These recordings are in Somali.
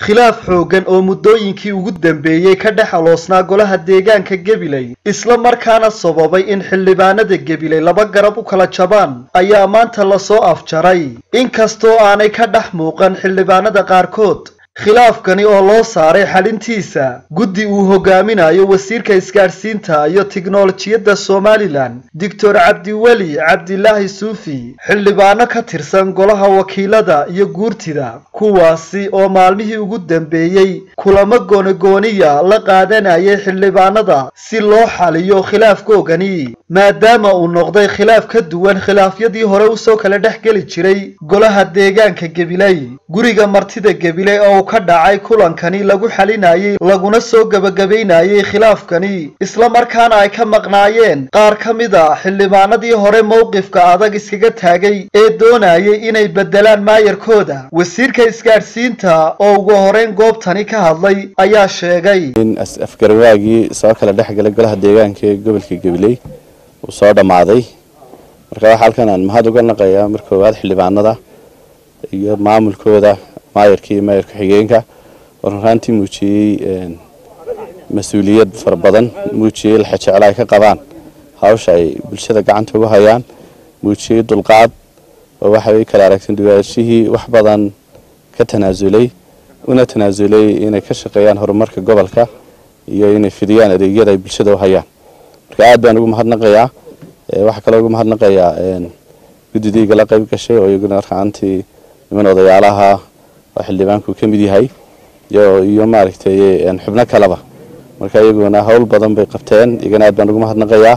khilaaf xooggan oo muddooyinkii ugu dambeeyey ka dhex aloosnaa golaha deegaanka gabiley isla markaana sababay in xildhibaanada gabiley laba garab u kala jabaan ayaa maanta lasoo afjaray inkastoo aanay ka dhex muuqan xildhibaanada qaarkood khilaafkani oo loo saaray xalintiisa guddi uu hogaaminayo wasiirka isgaadhsiinta iyo tiknolojiyadda somalilan doctor cabdiweli cabdilaahi suufi xildhibaano ka tirsan golaha wakiilada iyo guurtida kuwaasi oo maalmihii ugu dambeeyey kulamo goonigooniya la qaadanayay xildhibaanada si loo xaliyo khilaafkoogani maadaama uu noqday khilaaf ka duwan khilaafyadii hore usoo kala dhex geli jiray golaha deegaanka gabiley guriga martida gabiley oo ka dhacay kulankani lagu xalinayay laguna soo gebagabaynayay khilaafkani isla markaana ay ka maqnaayeen qaar ka mid a xildhibaanadii hore mowqifka adag iskaga taagay ee doonayay inay beddelaan maayarkooda wasiirka isgaadhsiinta oo ugu horeyn goobtani ka hadlay ayaa sheegay in afgarwaagii soo kala dhex galay golaha deegaanka ee gobolka gabiley uu soo dhammaaday marka waxaa halkan aan mahad uga naqayaa mar koowaad xildhibaanada iyo maamulkooda maayarka iyo maayar ku-xigeenka oo runraantii muujiyey mas-uuliyad fara badan muujiyey laxajeclo ay ka qabaan hawsha ay bulshada gacanta ugu hayaan muujiyey dulqaad oo waxay kala aragteen duwaashihii wax badan ka tanaasulay una tanaasulay inay ka shaqeeyaan horumarka gobolka iyo inay fidiyaan adeegyada ay bulshada u hayaan marka aad baan ugu mahadnaqayaa waxaa kaloo ugu mahadnaqayaa guddidayga la qayb gashay oo iyaguna markaantii niman odayaalaha oo xildhibaanku ka mid yahay iyo maaragtay xubno kaleba marka iyaguna howl badan bay qabteen iyagana aad baan ugu mahadnaqayaa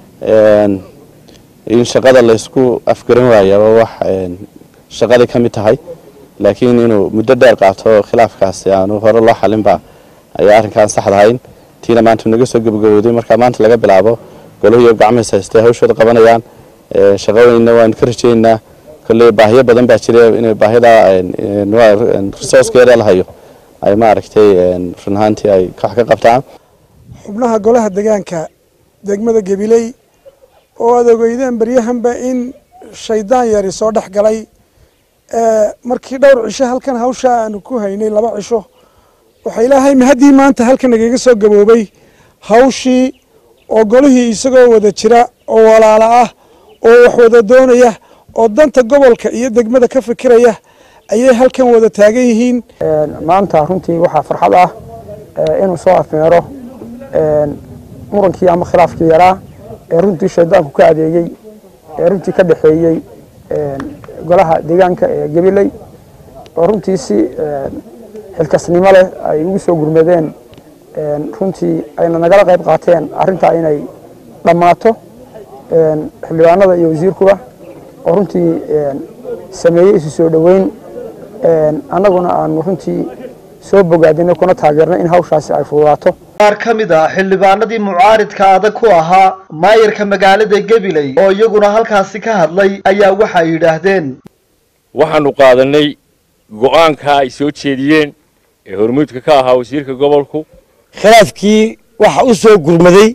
in shaqada laysku afgaran waaya waa wax shaqaday ka mid tahay laakiin inuu muddo dheer qaato khilaafkaasi aanu hore loo xalinba ayaa arrinkaan saxdahayn tiina maanta naga soo gabagabowday marka maanta laga bilaabo golahiyo gacmahiis haystay hawshooda qabanayaan shaqooyinna waanu ka rajaynaynaa kolley baahiyo badan baa jira inay baahida resourcekeeda la hayo ay maaragtay run ahaantii ay wax ka qabtaan xubnaha golaha deegaanka degmada gabiley oo aad ogeydeen baryahanba in shaydaan yari soo dhex galay markii dhowr cisho halkan hawsha aanu ku haynay laba cisho waxaa ilaahay mahaddii maanta halkan nagaga soo gaboobay hawshii oo golihii isagoo wada jira oo walaala ah oo wax wada doonaya oo danta gobolka iyo degmada ka fikiraya ayay halkan wada taagan yihiin maanta runtii waxaa farxad ah inuu soo afmeero murankii ama khilaafkii yaraa ee runtii shaydaanku ka adeegay ee runtii ka dhexeeyey golaha deegaanka ee gabiley oo runtii si xilkasnimo leh ay ugu soo gurmadeen runtii ayna nagala qayb qaateen arrintaa inay dhammaato xildhibaanada iyo wasiirkuba oo runtii sameeyey isu soo dhoweyn annaguna aanu runtii soo bogaadinay kuna taageernay in hawshaasi ay fududaato qaar ka mid ah xildhibaanadii mucaaridka adag ku ahaa maayarka magaalada gabiley oo iyaguna halkaasi ka hadlay ayaa waxay yidhaahdeen waxaanu qaadanay go-aanka ay soo jeediyeen ee hormuudka ka ahaa wasiirka gobolku khilaafkii waxa u soo gurmaday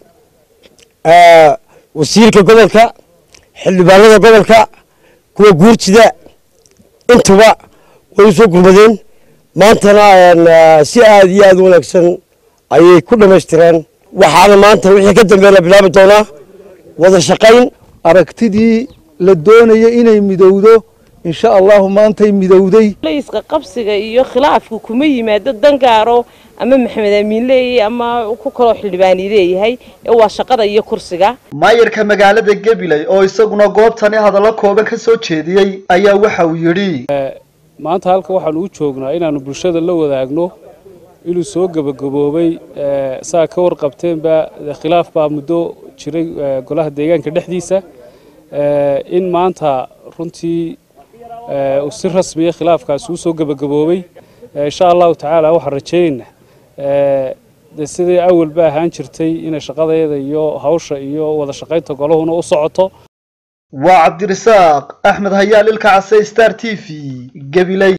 wasiirka gobolka xildhibaanada gobolka kuwa guurtida intuba way u soo gurmadeen maantana si aada iyo aada u wanaagsan ayay ku dhammaystireen waxaana maanta wixii ka dambeeya la bilaabi doonaa wada shaqayn aragtidii la doonaya inay midowdo insha allahu maantay midowday iska qabsiga iyo khilaafku kuma yimaado dangaaro ama maxamed amiin leeyahay ama ku kaloo xildhibaani leeyahay ee waa shaqada iyo kursiga maayarka magaalada gabiley oo isaguna goobtani hadallo kooban ka soo jeediyey ayaa waxa uu yidhi maanta halka waxaanu u joognaa inaanu bulshada la wadaagno inuu soo gebagaboobay saa ka warqabteenba khilaaf baa muddo jiray golaha deegaanka dhexdiisa in maanta runtii si rasmiya khilaafkaasi uu soo gebagaboobay insha allahu tacaala waxaan rajaynaynaa de sidai awalba ahaan jirtay inay shaqadeeda iyo hawsha iyo wada shaqaynta golahuna u socoto waa cabdirasaaq axmed hayaal ilka case star t v gabiley